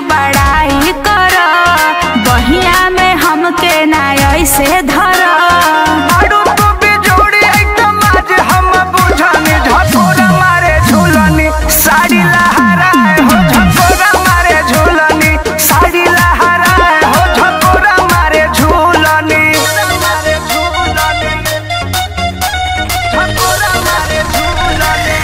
बड़ाई कर बहिया में हमके ना ऐसे धर आड़ू तो बिजोड़ी एकदम आज हम बुझनी झकोरा मारे झूलनी साड़ी लहराए हो झकोरा मारे झूलनी साड़ी लहराए हो झकोरा मारे झूलनी झकोरा मारे झूलनी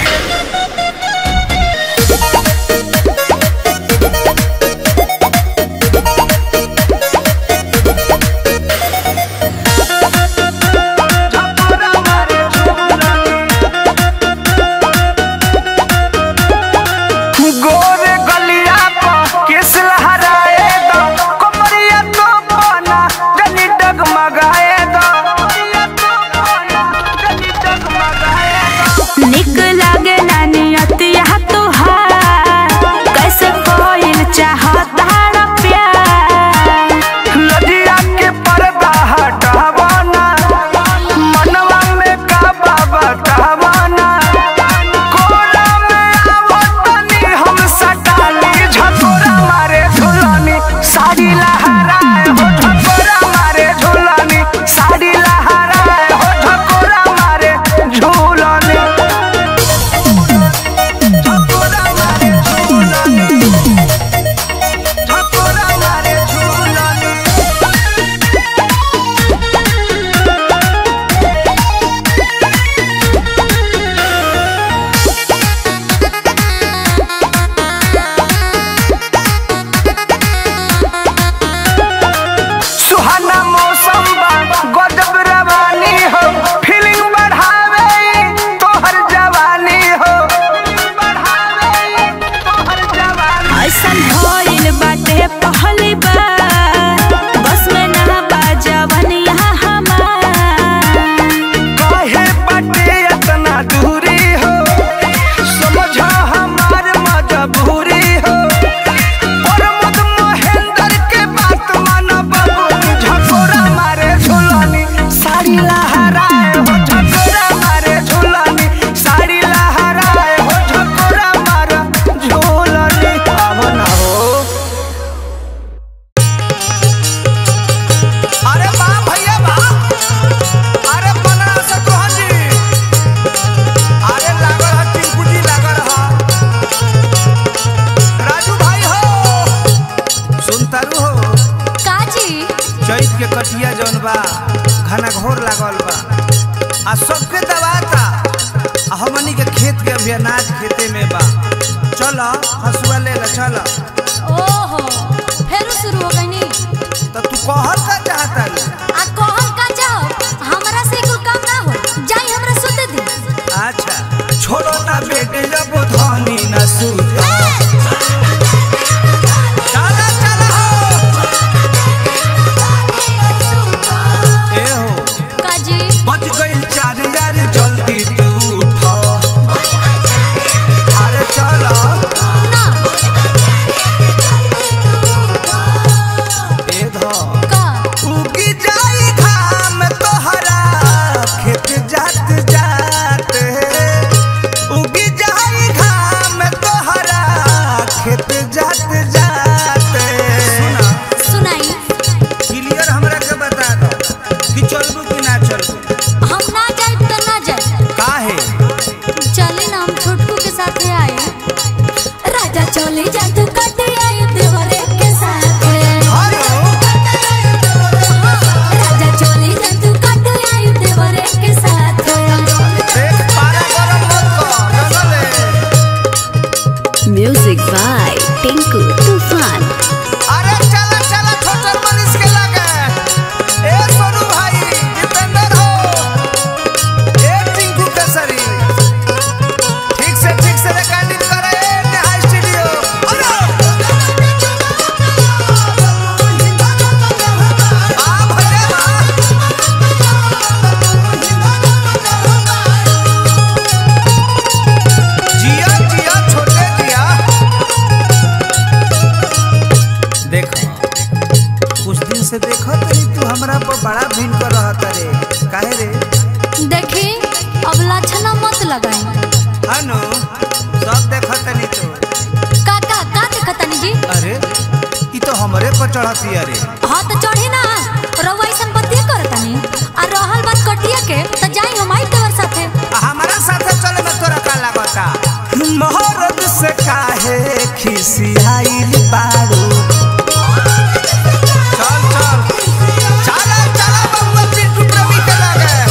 झकोरा मारे झूलनी गोरे गलिया पर किस लहराए दो कमरिया तो बना जनी डगमगाए दो कमरिया तो बना जनी डगमगाए दो निक लागे ना नियतिया तुहार कैसे कोई चाहता प्यार लजिया के पर्दा हटावना मनवा में काबा बतावना कोला में आवतनी हम सटाली झकोरा मारे झुलनी साड़ी लहराए हो झकोरा मारे झुलनी साड़ी लहराए हो झकोरा मारे झुलनी झकोरा मारे झुलनी झकोरा मारे झुलनी सुहाना मौसम बा गजब रवानी हो फीलिंग बढ़ावे तोहर जवानी हो बढ़ावे तोहर जवानी ऐसन होइल बाटे पहली बार बस में ना बाजवन यहाँ हमार काहे बाटे इतना दूरी हो समझा हमार मजबूरी हो प्रमोद महेंद्र के बात मानो बाबू झकोरा मारे झुलनी साड़ी लहराए हो झकोरा मारे झुलनी साड़ी लहराए हो झकोरा मारे झुलनी अब ना हो अरे वाह भैया वाह अरे बना सतोहन जी अरे लागल ह टिंकुजी लागल ह राजू भाई हो सुनतारू हो काजी चैत के कटिया जौन बा घना घोर लागल बा आ सबके दबाता आ हमनी के खेत के अभी अनाज खेते में बा चल हसुआ ले ला चल ओहो फेरू शुरू हो गईनी तो तू कहल का चाहता रे आ कहल का जाओ हमरा से कुल काम ना हो जाई हमरा सुते दी अच्छा छोड़ो ना बेटे जब धनी न सूझे चला चला हो ए हो काजी बच गई चार यार जल्दी तू उठो अरे चलो ना ए धो का उगी जाई घाम तोहरा खेत जात जात उगी जाई घाम तोहरा खेत जात जात सुना सुनाई क्लियर हमरा के बता दो कि चलबू कि ना चलबू हम ना जाए तो ना जाए काहे चले ना हम छोटकू के साथ आए राजा चले जा तू कटे आए देवरे के साथ हेलो राजा चले जा तू कटे आए देवरे के साथ देख पारा गरम मत कर जनले Music by Tinku Tufan. अरे चला चला छोटर मनीष के लगे ए सोनू भाई दीपेंद्र हो ए टिंकू केसरी ठीक से ठीक से रिकॉर्डिंग करे नेहा स्टूडियो अरे आ भले हां जिया जिया छोटे जिया देखो कुछ दिन से देखो तनी तू हमरा पर बड़ा भिन कर रहत रे काहे रे देखी अब लाछना मत लगाई हानो सब देखो तनी तो का का का देखतानी जी अरे तो हमरे पर चढ़ती अरे हाँ तो चढ़ी ना रउआ ऐसन बतिया करतानी आ रहल बात कटिया के तो जाई हम आई देवर साथे हमारा साथे चले में तोरा का लागता मोहरत से काहे खिसियाइल बारू चल चल चला चला बबुआ पिंटू प्रवी के लगे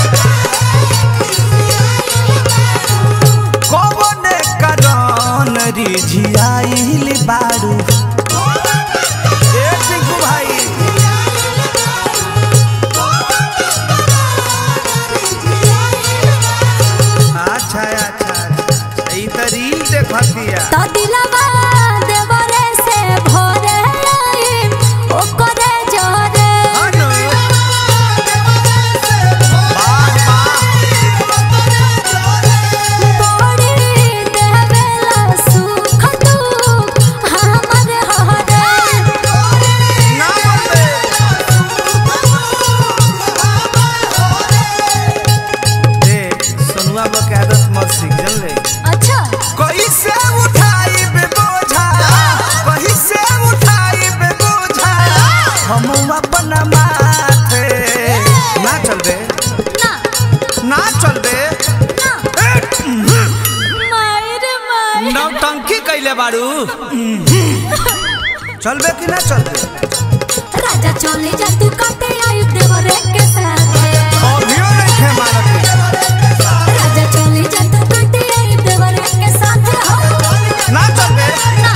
कौन करन रिझियाइल बारू ए टिंकू भाई अच्छा अच्छा अच्छा ई त रील देखतिया तो दिलवा देवरे से भोरे आई ओकरे जोरे अनु वाह वाह बड़ी देवेला सुख दुख हमर हरे ना बोलबे ए सोनुआ बा के आदत मत सीख जानले अच्छा कहीं से उठाई बे बोझा कहीं से उठाई बे बोझा हम अपना माथे ना चल बे ना ना चल बे ना मायर मायर नौटंकी कैले बारू चलबे कि ना चलबे राजा चले जा तू काटे आई देवरे के साथे अभियो नहीं थे मारत राजा चले जा तू काटे आई देवरे के साथे हो ना चलबे ना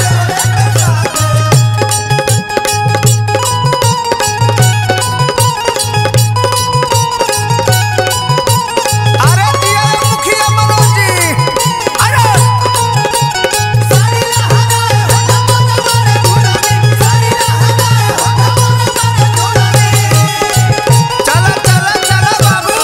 अरे दिया रे मुखिया मनोज जी अरे चला चला चला बाबू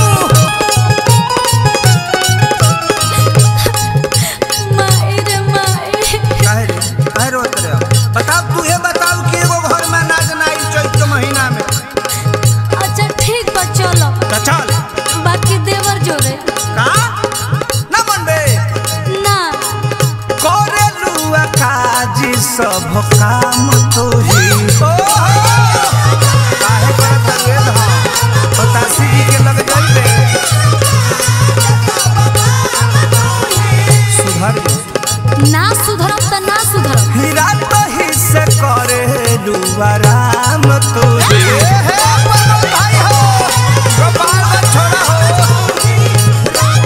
मायर मायर काहे रे काहे रोत रे बताओ तू ये बताओ कि एगो घर में नाच नाई चैत के महीना में अच्छा ठीक बा चलो तो चल बाकी देवर जोरे का ना मनबे ना करे लुआ काजी सब काम तो ही काहे करत रे धा बतासी जी के लग जाइबे सुधर जो। ना सुधरम त ना सुधरम हीरा तो ही से करे लुआ राम तो ही भाई हो गोपाल का छोड़ा हो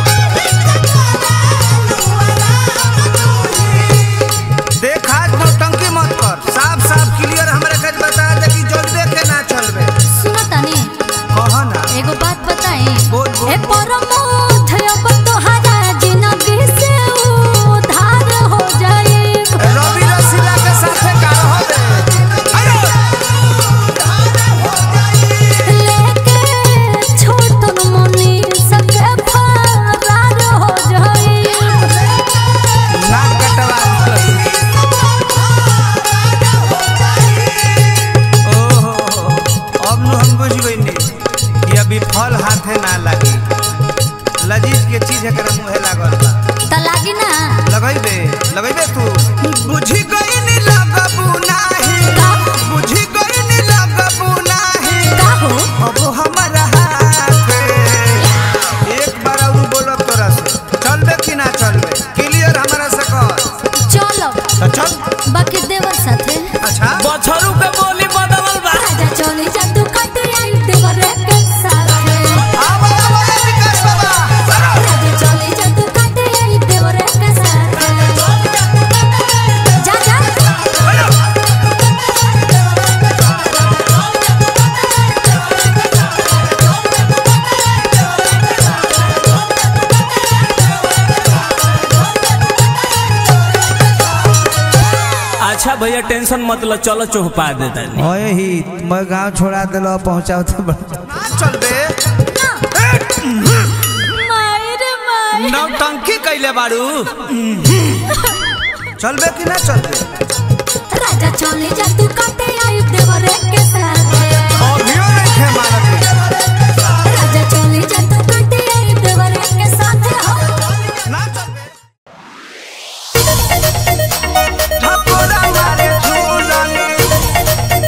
देख आज नौटंकी मत कर साफ साफ क्लियर हमरे के बता दे कि जल्दे के ना चलबे सुनो तनी कह ना एगो बात बताई बोल, बोल। ए परमोध अब तोहरा जिंदगी से उधार हो जाए रवि रसीला के साथे का रहबे अरे लेके छोटन मनी सके फरार हो जाए नाक कटवा ओहो अब नु हम बुझ गइनी कि अभी फल हाथे ना लागी लजीज के चीज एकरा मुहे लागल बा त लागी ना लगैबे लगैबे तू बुझी गइनी लगबू नाही का बुझी गइनी लगबू नाही का हो अब हमारा हाथ एक बार और बोलब तोरा से चलबे कि ना चलबे क्लियर हमारा से कर चलो तो चल बाकी देवर साथे अच्छा बछरू के बोली बदलल बा राजा चले जा तू काटे आई देवर के साथे आवा आवा विकास बाबा राजा चले जा तू काटे आई देवर के साथे जा जा अच्छा भैया टेंशन मत लो चलो चौपा दे तनी ओए ही मैं गांव छोड़ा दिलो पहुंचाओ तो बड़- ना चलबे मायर मायर नौटंकी कैले बारू चलबे कि ना चलबे राजा चले जा तू काटे आई देवर के साथे अभियो नहीं थे मारत राजा चले जा तू काटे आई देवर के साथे हो ना चलबे ठाकुरा मारे झूलनी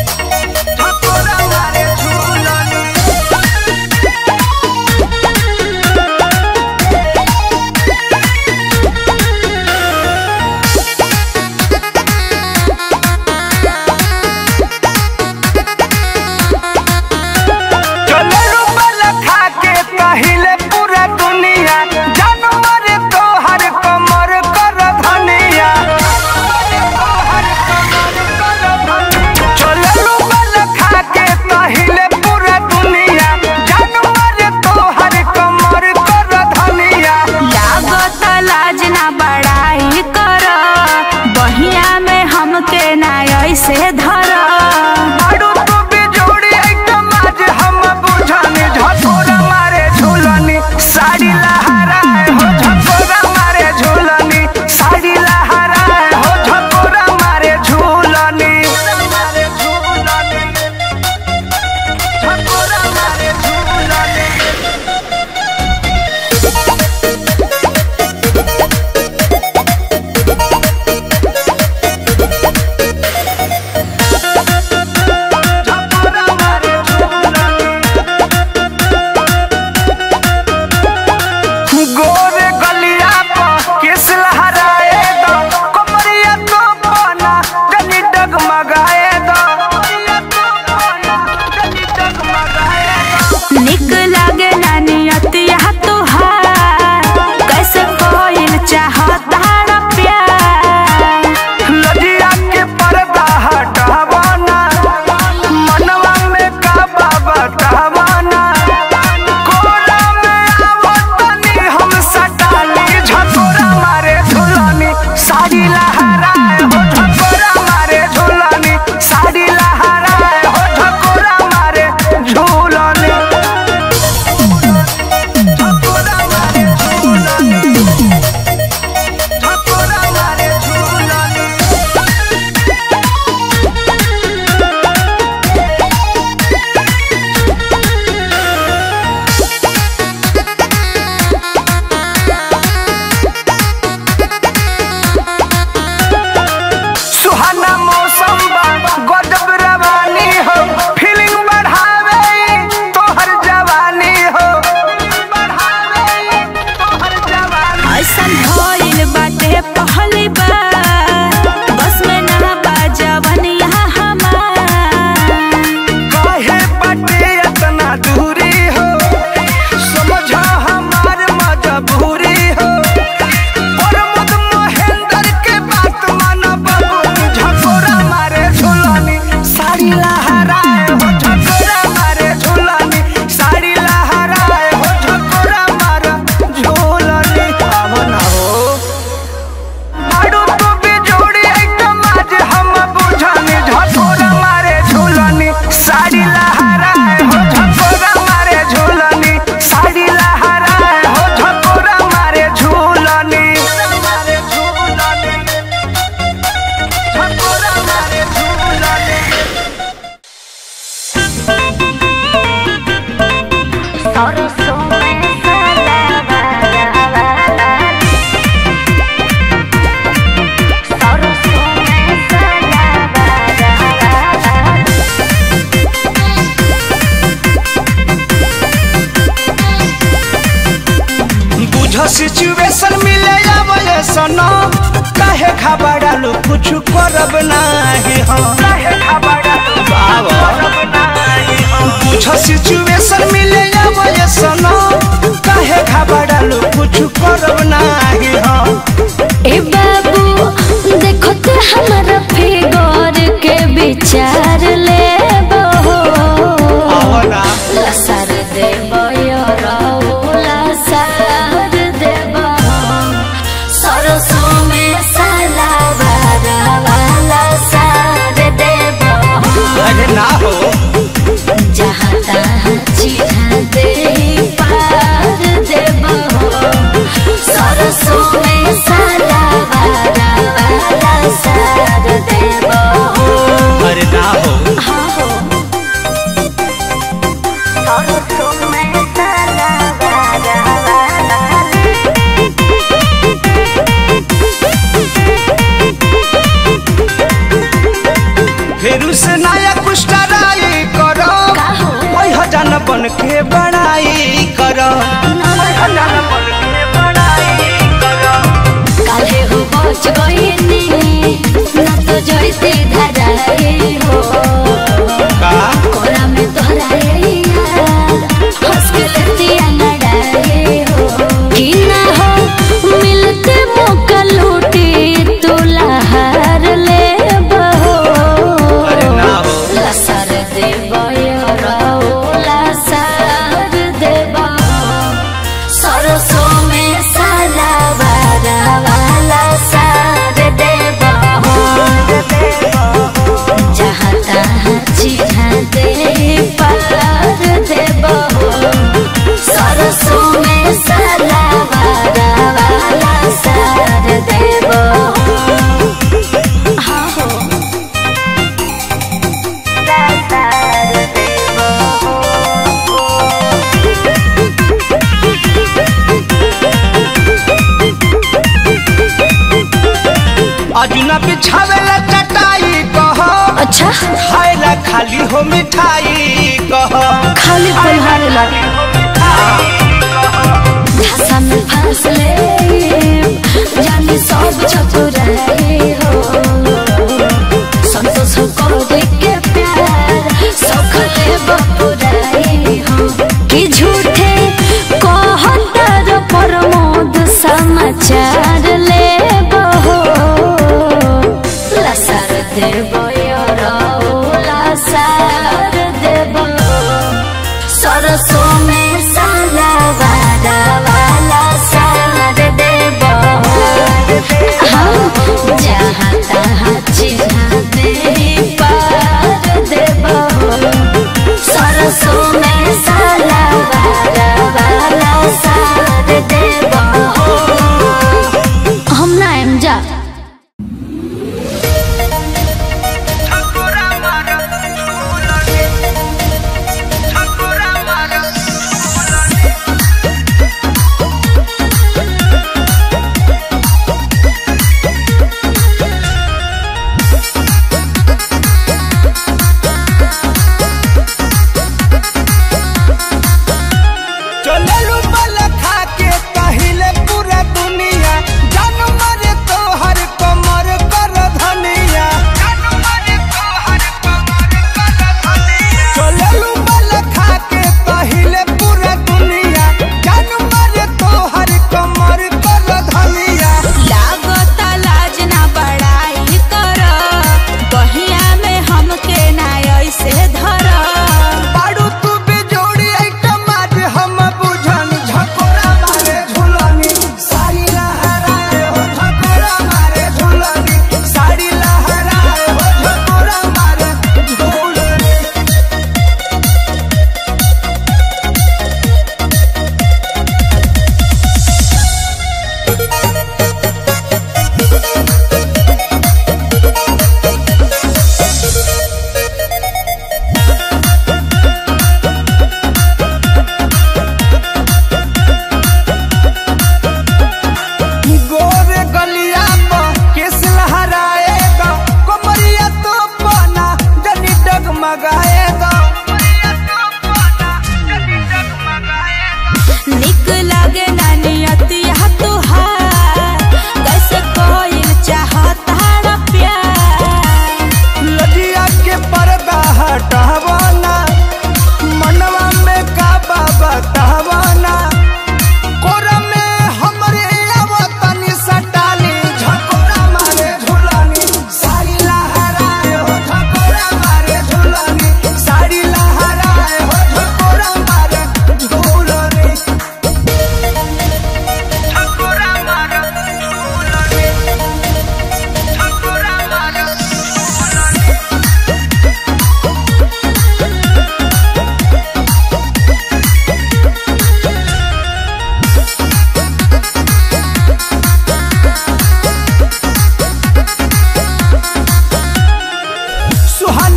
ये सनो काहे घबरालू कुछ करब नाही हम काहे घबरालू करब नाही हम कुछ सिचुएशन मिले अब ये सनो काहे घबरालू कुछ करब नाही हम ए बाबू देखो तो हमारा फिगर के विचार ले आवना लसर देव लसर देव सरसों में साला वाला सार देव अरे ना हो जहाँ तहाँ चिढ़ा दे पार देव सरसों में साला वाला सार देव अरे ना हो हाँ हो सरसों में साला वाला फेरू से नया कुछ ट्राई करो का हो? ओइ हजान बन के बड़ाई करो हजान बन के बड़ाई करो काले हो बच गईनी ना तो जैसे धराए हो का कोरा में तोहराए यार हंस के लेतिया नडाए हो कि ना हो मिलते मौका लूटी तू लहार ले बहो अरे ना हो लसर देव लसर देव सरसों में साला वाला वाला सार देव जहाँ तहाँ चिढ़ा दे पार देव सरसों में साला वाला वाला सार देव हाँ हो अजुना बिछावेला चटाई कहो अच्छा खाएला खाली हो मिठाई कहो खाली पलहारे लागे भाषा में फांस ले जानी सब चतुराई हो संतोष को देख के प्यार सखले बपुराई हो कि झूठे कहतर प्रमोद समाचार ले बहो लसर देव लसर देव सरसों में साला वाला वाला सार देव हाँ, जहाँ तहाँ चिढ़ा दे पार देव सरसों में साला वाला वाला सार देव हम ना एम जा ठकुरा मारा झूलने ठकुरा मारा चललू बल खा के कहिले पूरा दुनिया जान मारे तोहर कमर कर धनिया चललू बल खा के कहिले पूरा दुनिया जान मारे तोहर कमर कर धनिया लागता लाज ना बड़ाई कर बहिया में हमके ना ऐसे धर पाड़ू तू बिजोड़ी आइटम आज हम बुझन झकोरा मारे झुलनी साड़ी लहराए हो झकोरा मारे झुलनी साड़ी लहराए हो झकोरा मारे झुलनी गोरे गलिया पर केस लहराएगा कमरिया तो पाना जनी डगमगाएगा निक लागे ना नियतिया तुहार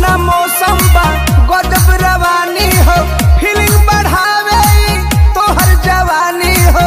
सुहाना मौसम बा गजब रवानी हो फीलिंग बढ़ावे ई तोहर जवानी हो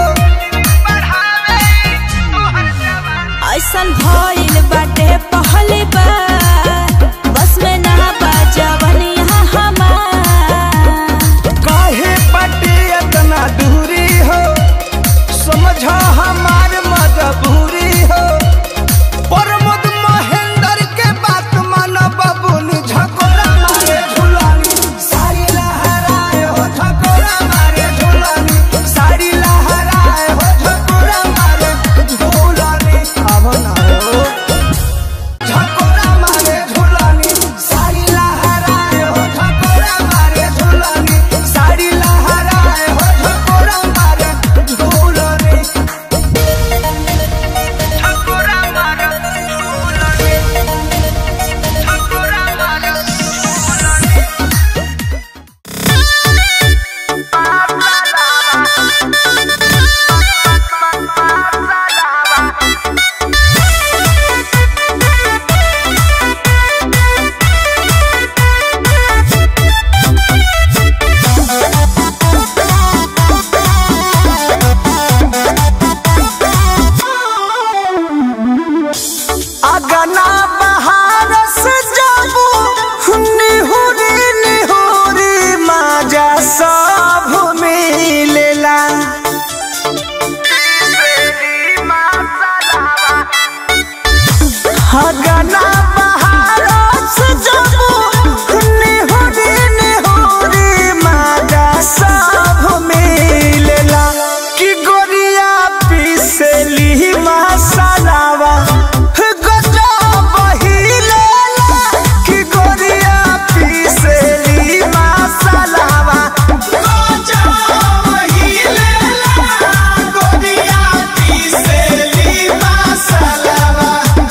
ऐसन भइल बाटे पहली बार बस में ना बाजवन यहाँ हमार काहे पटी इतना दूरी हो समझ हमार मजबूरी हो प्रमोद महेंद्र के बात मान बबुनी झकोरा मारे झुलानी साड़ी लहराए हो झकोरा मारे झुलानी साड़ी लहराए हो झकोरा मारे झुलानी अब ना हो झकोरा मारे झुलानी साड़ी लहराए हो झकोरा मारे झुलानी साड़ी लहराए हो झकोरा मारे झुलानी झकोरा मारे झुलानी झकोरा मारे झुलानी अगना बहार से जाबू निहुरी निहुरी माजा सब मिलेला अगना बहार से जाबू निहुरी निहुरी माजा सब मिलेला कि गोरिया पीसली मसालावा गजब हिलेला कि गोरिया पीसली मसालावा गजब हिलेला गोरिया पीसली मसालावा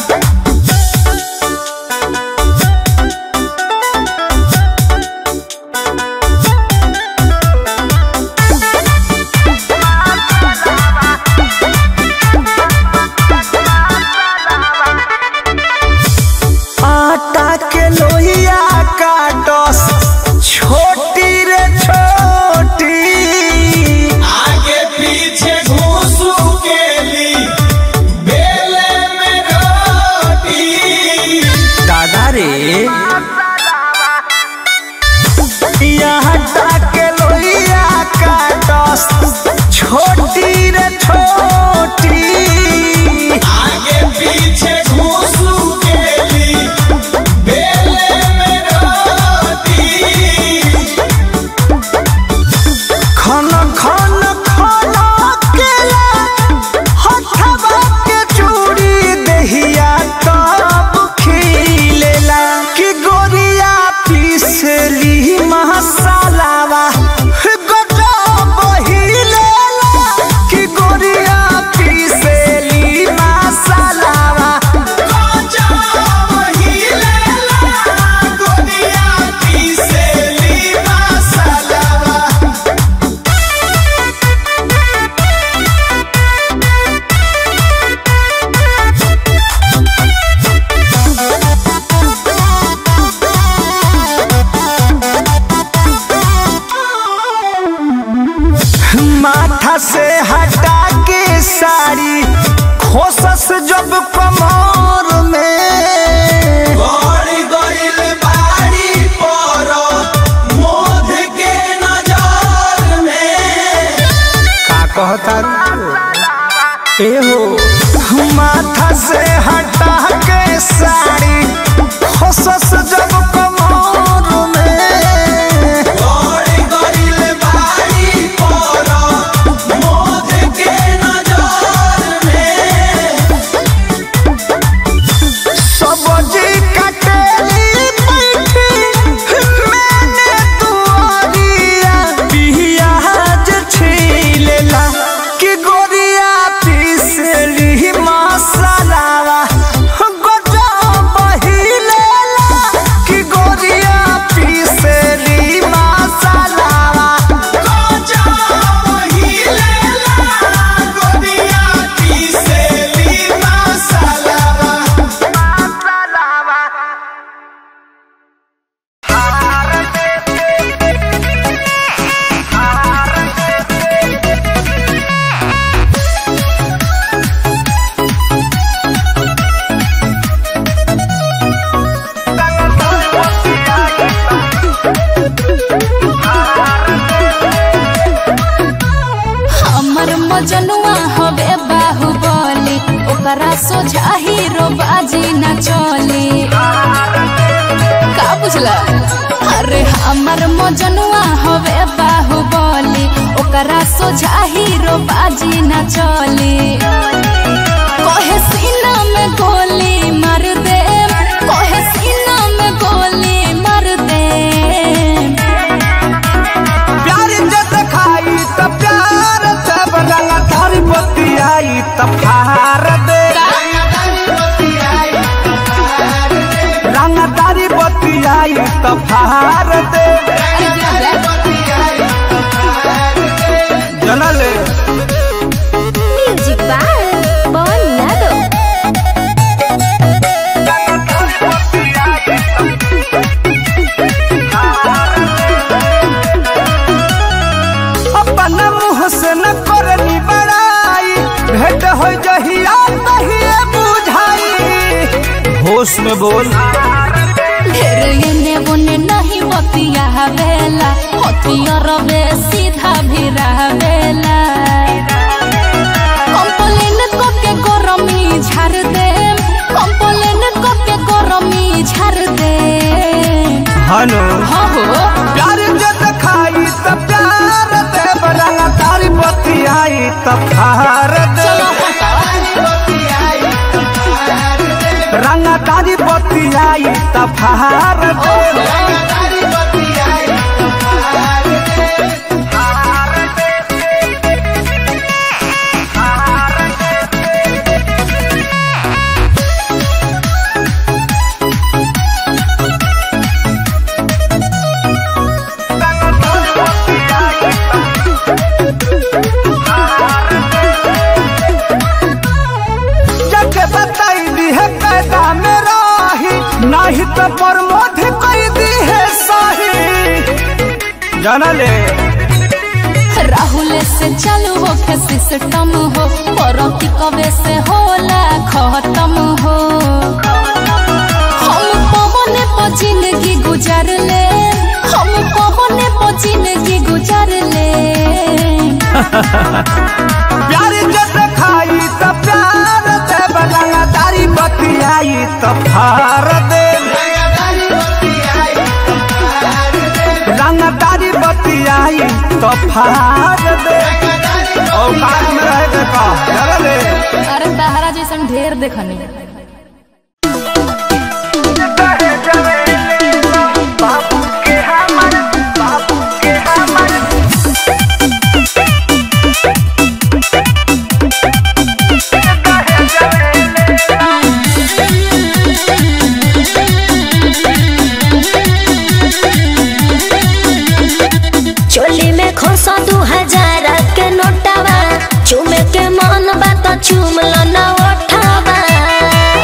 आटा के लोहिया काटस छोटी रे छोटी आगे पीछे घूसू के ली बेले में रोटी दादा रे आटा के लोहिया काटस छोटी रे छोटी आगे पीछे घूसू के ली बेले में रोटी खन खन खन केला हथवा के चूड़ी दहिया तब खिलेला कि गोरिया पीसली मसालावा गजब हिलेला कि गोरिया पीसली मसालावा गजब हिलेला गोरिया पीसली मसालावा माथा से हटा के साड़ी खोसस जब कमर में गड़ी गईल बाड़ी पर मोध के नजर में का कहता ए हो माथा से हटा के साड़ी खोसस जब कमर में गड़ी गईल बाड़ी पर मोध के नजर में सब्जी कटेली बैठी मैंने दुआरिया पियाज छीलेला कि गोरिया पीसली मसालावा गजब चली का बुझला अरे हमर मजनुआ हवे बाहुबली ओकरा सोझा हीरो बाजी न चली कहे सीना में गोली मार दे कहे सीना में गोली मार दे प्यार जब खाई त प्यार जब रंग धर बतियाई त फार दे रंग तारी बतियाई त फार दे जनले म्यूजिक बाय पवन यादव अपन मुँह से न करनी बड़ाई भेंट हो जहिया तहिए बुझाई होश में बोल ढेर एने ओने नहीं बतिया बेला हथिया रवे सीधा भी बेला कंप्लेन को के गरमी झाड़ दे कंप्लेन को के गरमी झाड़ दे हनो हाँ हो प्यार जब खाई त प्यार दे रंग तारी बतियाई त फार दे रंग तारी बतियाई त फार दे जग बताई दी है कैदा में राही नहीं तो प्रमोद कोई दी है साही जाना ले राहुल से चालू हो के सिस्टम हो परती कवे से होला खत्म हो हम पवने पर जिंदगी गुजार ले हम पवने पर जिंदगी गुजार ले प्यार जब खाई त प्यार दे बलंगा तारी बतियाई त फार दे रंग तारी बतियाई त फार दे औकात में रह के का जाना ले अरे तहरा जैसन ढेर देखनी बाबू के हमर बाबू के हमर चोली में खोसा दू हजार के नोटावा चूमे के मन बा तो चूम लो ना ओठावा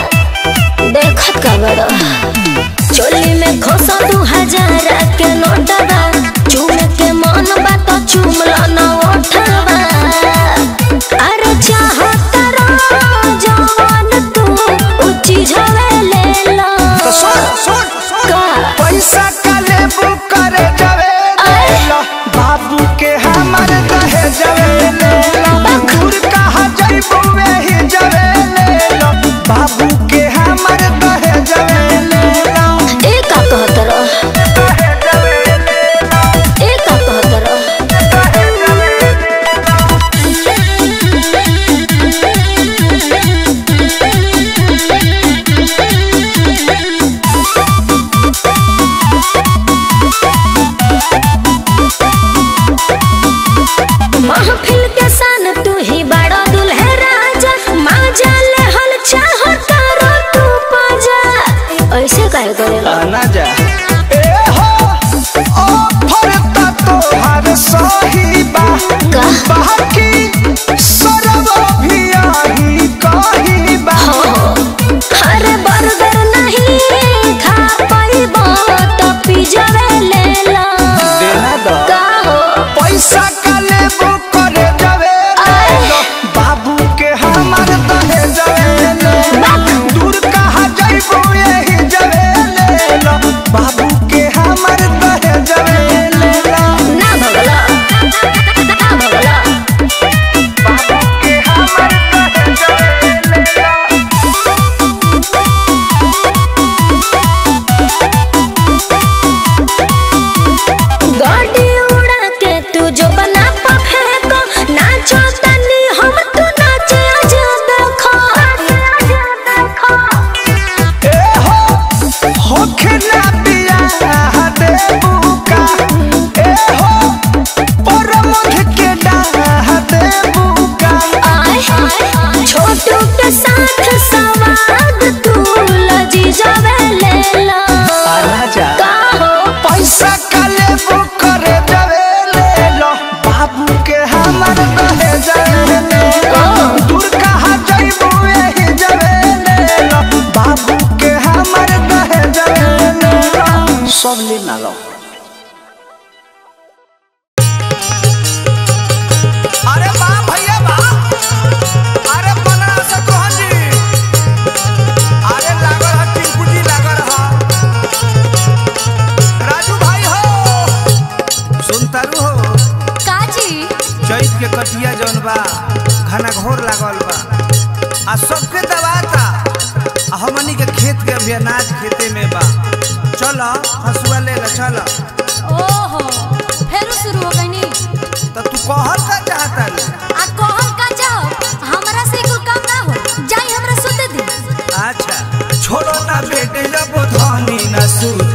सुनतारू हो काजी चैत के कटिया जौन बा घना घोर लागल बा आ सबके दबाता आ हमनी के खेत के अभी अनाज खेते में बा चल हसुआ ले ला चल ओहो फेरू शुरू हो गई नी तो तू कहल का चाहता रे आ कहल का जाओ हमरा से कुल काम ना हो जाई हमरा सुते दी अच्छा छोड़ो ना बेटे जब धनी न सूत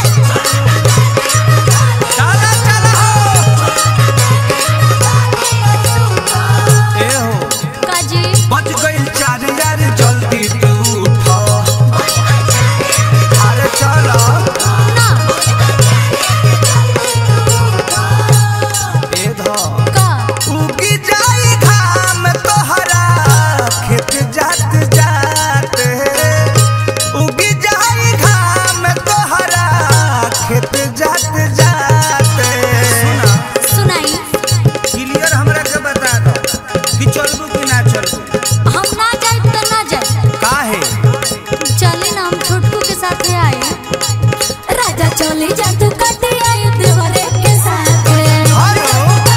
चला चला हो ए हो काजी बच गई चार यार जल्दी तू उठो अरे चलो ना ए धो का उगी जाई घाम तोहरा खेत जात जात उगी जाई घाम तोहरा खेत जात जात सुना सुनाई क्लियर हमरा के बता दो कि चलबू कि ना चलबू हम ना जाए तो ना जाए काहे चले ना हम छोटकू के साथ आए राजा चले जा तू कटे आयो देवरे के साथ हेलो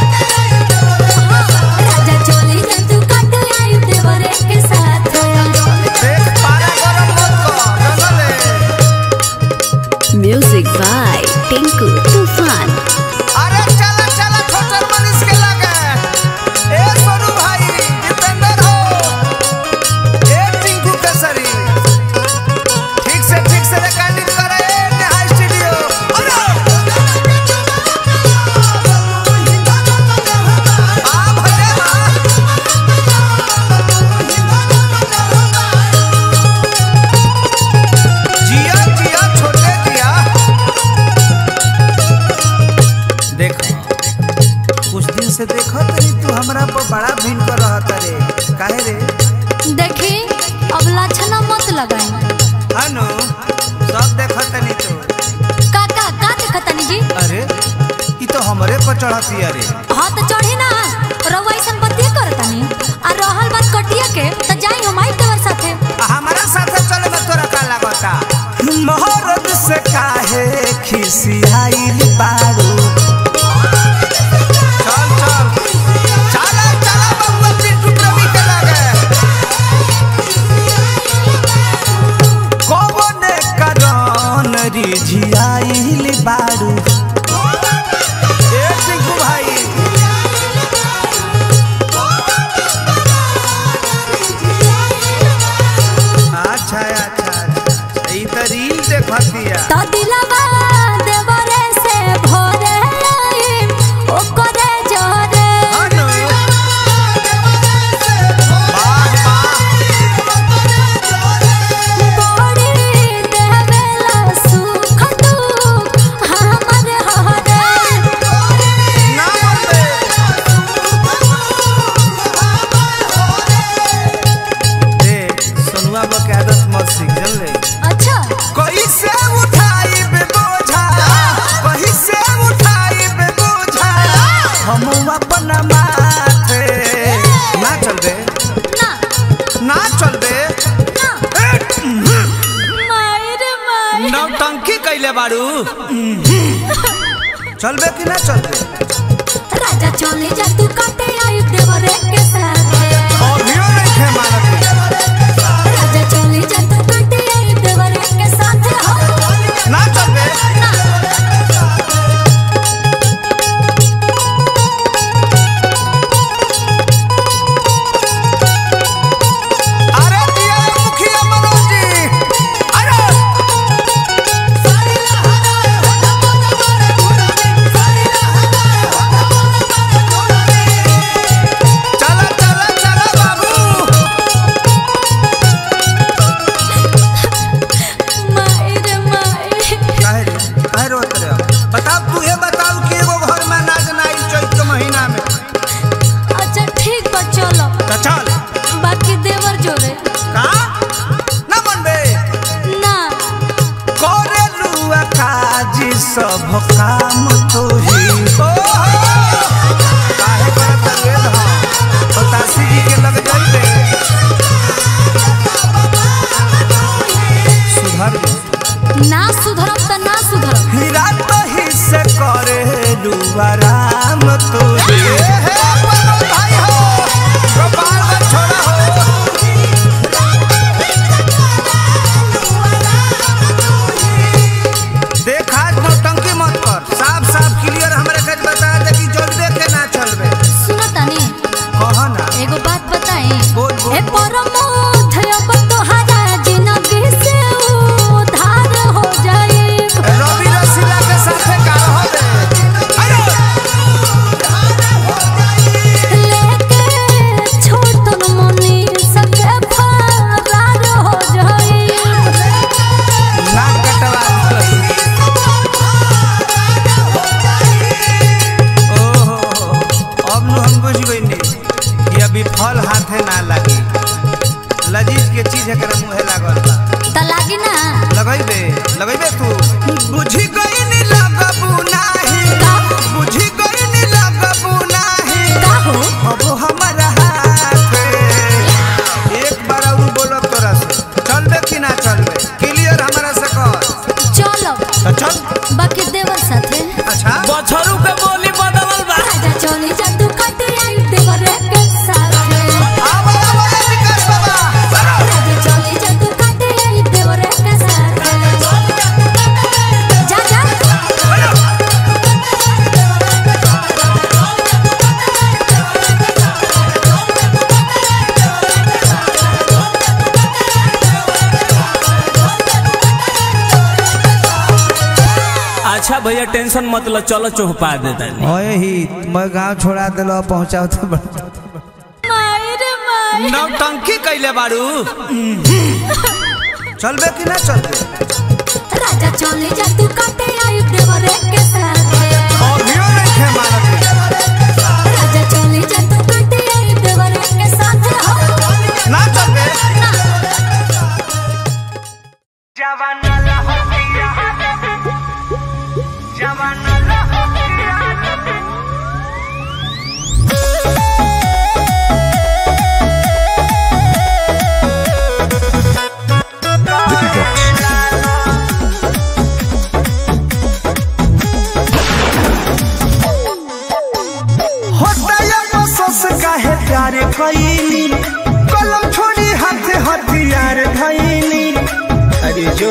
राजा चले जा तू कटे आयो देवरे के साथ देख पारा गरम मत कर जंगले Music by Tinku Tufan. अरे चला चला छोटे मनीष के लगे ए सोनू भाई दीपेंद्र हो ए टिंकू केसरी ठीक से ठीक से रिकॉर्डिंग करे ए नेहा स्टूडियो अरे आ भले आ जिया जिया छोटे जिया देखो कुछ दिन से देखो तनी तू हमरा पर बड़ा भिन कर रहत रे काहे रे देखी अब लाछना मत लगाई हनु सब देखो तनी तू काका का देखतानी जी अरे ई तो हमरे पर चढ़ती अरे हाँ तो चढ़ी ना रउआ ऐसन बतिया करतानी आ रहल बात कटिया के तो जाई हम आई तोर साथे आ हमारा साथे चले में तोरा का लागता मोहरत से काहे खिसियाइल बारू चल चल चला चला बबुआ पिंटू प्रवी के लगे कौने करन रिझियाइल बारू ए टिंकू भाई अच्छा अच्छा अच्छा ई त रील देखतिया तो दिलवा देवरे से भोरे आई ओकरे जोरे हनु वाह वाह बड़ी देवेला सुख दुख हमर हरे ना बोले देख सोनुआ बा के आदत मत सीख जल ले अच्छा कैसे उठाई बे बोझा कैसे उठाई बे बोझा हम अपन माथे ना चल बे ना ना चल बे ना माई रे माई नौटंकी कैले बारू चल बे कि ना चल बे राजा चले जा तू काटे आई देवरे के साथ अभियो नहीं थे मारत राजा चले जा तू काटे आई देवरे के साथ हो ना चल बे अरे दिया मुखिया मनोज जी अरे चला चला चला बाबू माई रे माई काहे रे काहे रोत रे बताओ तू ये बताओ कि एगो घर में अनाज ना आई चैत के महीना में अच्छा ठीक बा चलो तो चल बाकी देवर जोरे का ना मनबे ना करे लुआ काजी सब काम तो ही काहे करत रे धा बतासी जी के लग जाइबे सुधर जा। ना सुधरम त ना सुधरम हीरा तो ही से करे लुआ भैया टेंशन मत लो चलो चौपा देता ओए ही मैं गांव छोड़ा दिलो पहुंचाओ तो बड़ा माई रे माई नौटंकी कैले बारू चलबे कि ना चलबे राजा चले जा तू काटे आई देवरे के साथ अभियो नहीं थे मारत राजा चले जा तू काटे आई देवरे के साथ हो ना चलबे होता या बसस काहे प्यार कईली कलम छोड़ी हाथ हथियार धईली अरे जो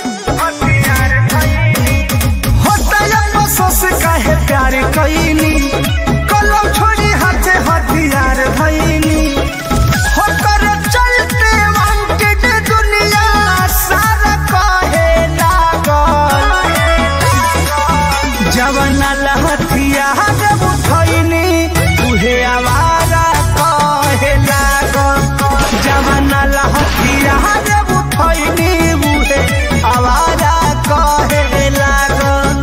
होता या बसस काहे प्यार कईली कलम छोड़ी हाथ हथियार धईली होकर चलते वांटेड दुनिया सारा कहे लागल जवना लहथिया जब उठैनी उहे आवारा कहे लागल जवना लहथिया जब उठैनी उहे आवारा कहे लागल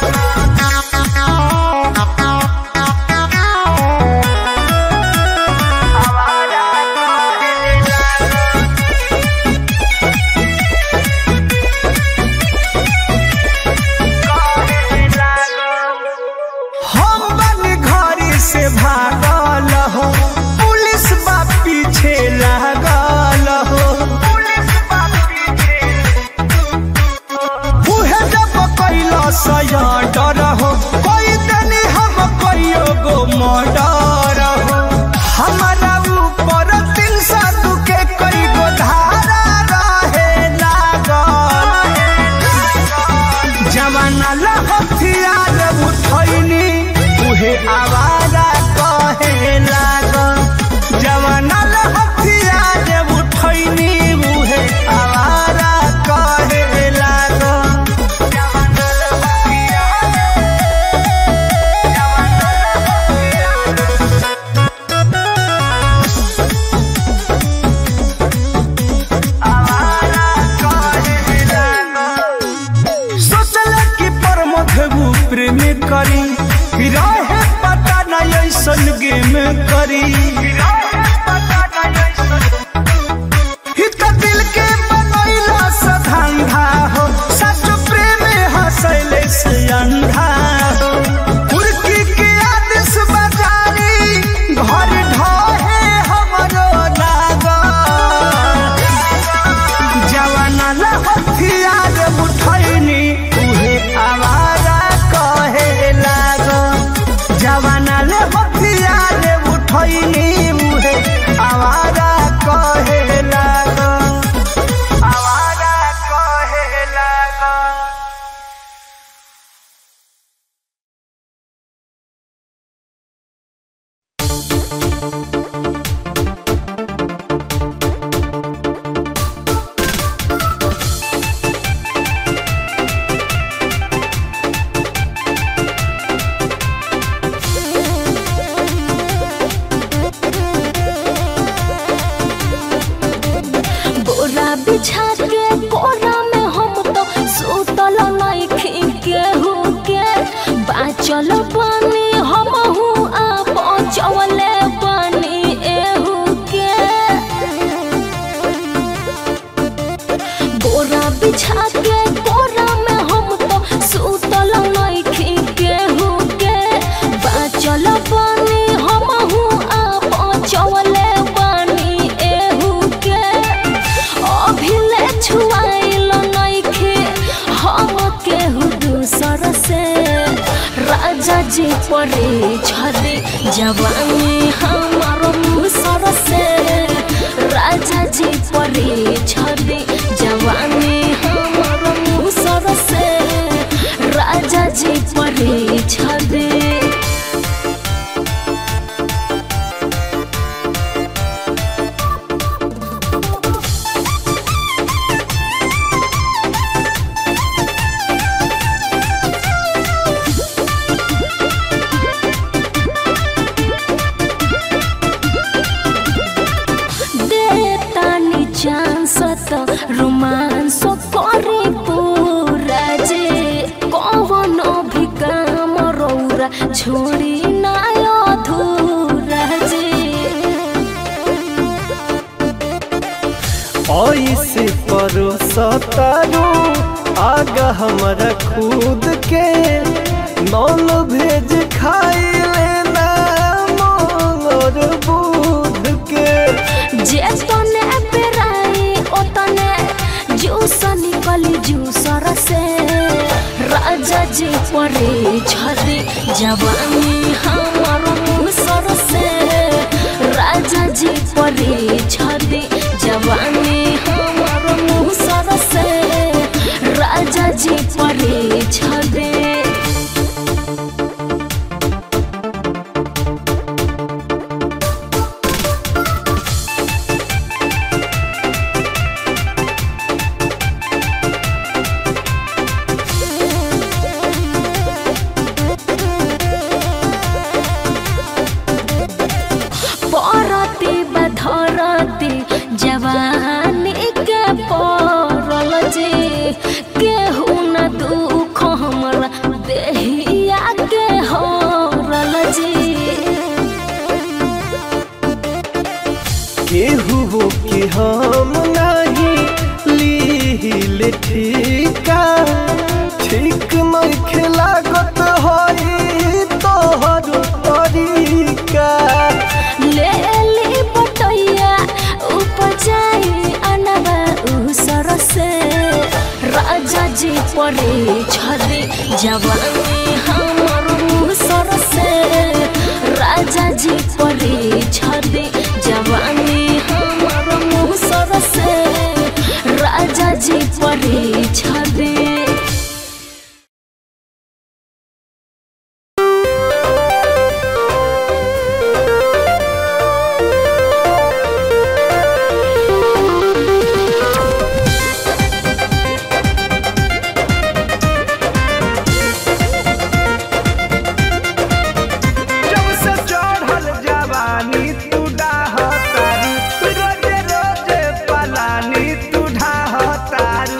हम बन घरी से भागल हो पुलिस बा पीछे लागल हो उहे जब कैला डर हो कोई तनी हम कहियो गो मर्डर हो हमारा ऊपर तीन सौ के कई गो धारा रहे लागल जवाना लहथियार उठैनी उहे आवारा कहे लागल जवाना लहथियार उठैनी उहे आवारा कहे लागल सोचल कि प्रमोद प्रेम करी रहे पता न ऐसन गेम करी हित दिल के बनैला से धंधा हो सच प्रेम हंसैले से अंधा हो कुर्की के आदेश बजारी घर ढहे हमरो लागल जवाना लहथियार उठैनी उहे आवारा कहे लागल जवाना लहथियार उठैनी उहे आवारा कहे लागल आवारा कहे लागल बोरा बिछा के कोरा में हम तो सुतल नइखी केहू के बाचल पानी हम हूँ आ पहुँचवले पानी एहू के बोरा बिछा के कोरा में हम तो सुतल नइखी केहू के बाचल पानी हम हूँ आ पहुँचवले पानी एहू के अभिले छुआइल नइखे हम केहू दूसर से राजा जी परे छदे जवानी हमारो मुसर से राजा जी परे छदे जवानी हमारो मुसर से राजा जी परे छदे Thank पूरा छोड़ी ना अधूरा जी ऐसे परोसतारू आगा हमारा खुद के नॉन भेज खाई लेना मोर बुध के जे तने पेराई ओतने जूस निकली जूसर से राजा जी परे छदी जवानी हमर मुसर से राजा जी परे छदी जवानी हमर मुसर से राजा जी परे छदी परती बधरती जवानी के परल जी केहू न दुख हमरा देहिया के हरल जी केहू हो कि हम नहीं लील ठीका ठीक नहीं खिलागत होई तोहर तरीका ले ली बटैया उपजाई अनबा उसर से राजा जी परे छदी जवानी हमर उसर से राजा जी परे छदी जवानी हमर उसर से राजा जी परे छदी जब से चढ़ल जवानी तू डाहतारू रोजे रोजे पलानी तू ढाहतारू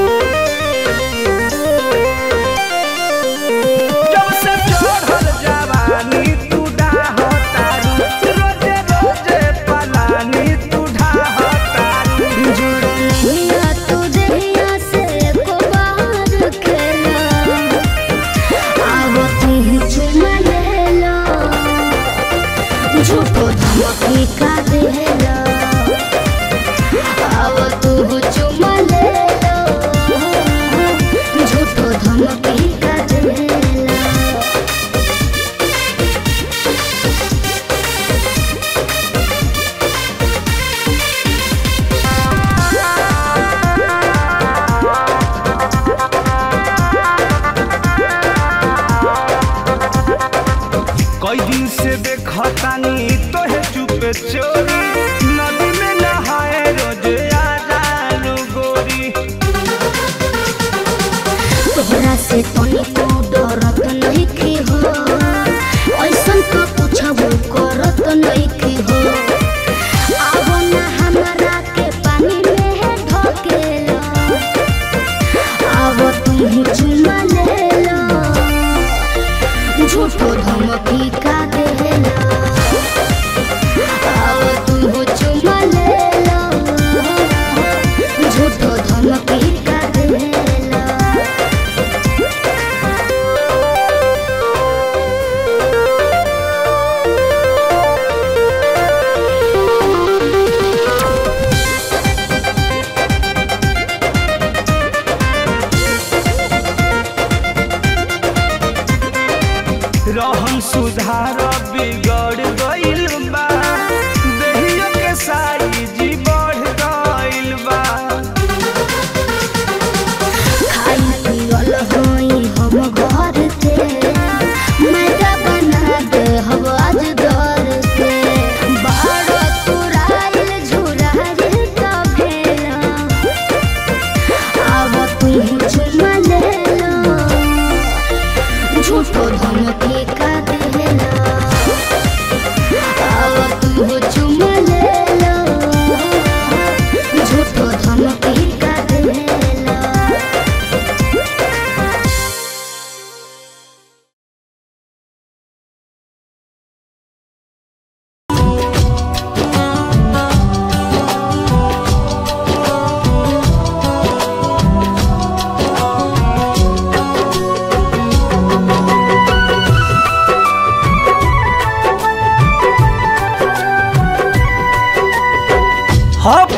जब से चढ़ल जवानी तू डाहतारू रोजे रोजे पलानी तू ढाहतारू दुनिया तू दुनिया से को बाहर खेला अब तू चुमा ले लो झूठो धमकी का देला अब तू चुमा ले लो झूठो धमकी का देला कई दिन से देखतानी तोहे चुपे चोरी नदी में नहाए रोजे आ जालू गोरी तोहरा से तनी तू डरत नहीं की हो ऐसन तो पूछबो करत नहीं की हो अब ना हमरा के पानी में ढकेला अब तू चुमा ले लो झूठो धमकी का देला अब तू चुमा ले लो झूठो धमकी का देला रहन सुधार बिगड़ गइल बा देहिया के साइज बढ़ गइल बा खाई पियल होई हम घर के मैदा बना दे हम आज घर के बारो तुराइल झुराइल त भेला अब तू चुमा ले लो झूठो धमकी का देला अब तू चुमा ले लो झूठो धमकी का देला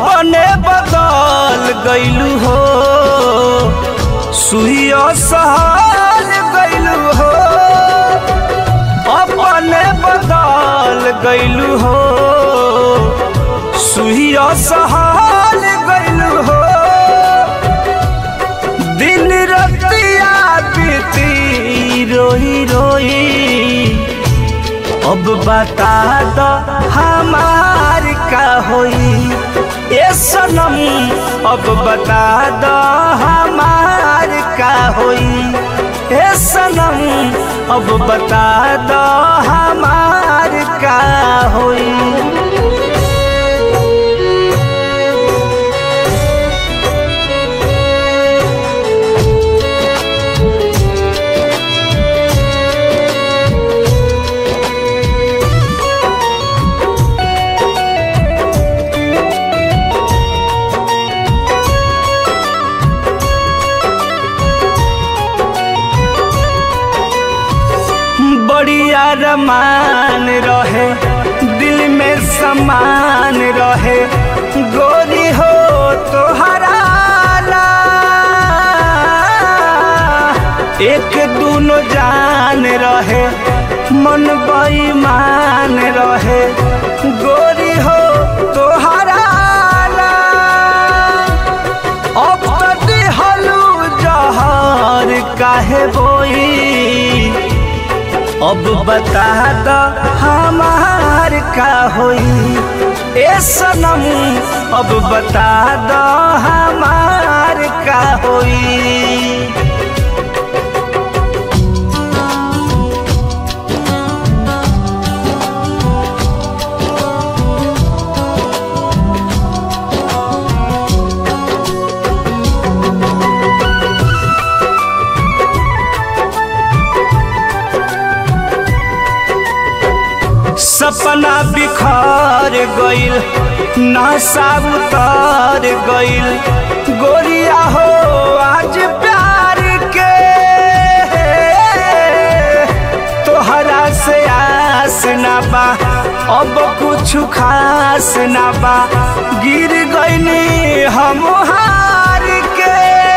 अपने बदल गईलू हो सुइया सहल गईलू हो अपने बदल गईलू हो सुइया सहल गईलू हो दिन रतिया बीती रोई रोई अब बता दो हमार का होई ए सनम अब बता दो हमार का होई ए सनम अब बता दो हमार का होई बढ़िया रमान रहे दिल में समान रहे गोरी हो तो हराला एक दूनो जान रहे मन बेईमान रहे गोरी हो तो हराला अब तो दिहलू जहर काहे बोई अब बता दो हमार का होई ए सनम अब बता दो हमार का होई सपना बिखर गइल नशा उतर गइल गोरिया हो आज प्यार के तोहरा से आस ना बा अब कुछ खास ना बा गिर गइनी हम हार के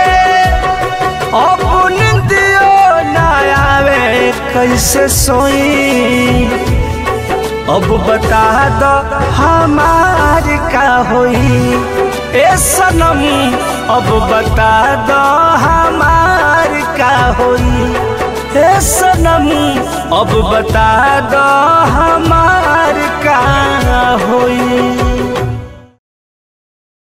अपन दियो ना आवे कैसे सोई अब बता दो हमार का होई ए सनम अब बता दो हमार का होई ए सनम अब बता दो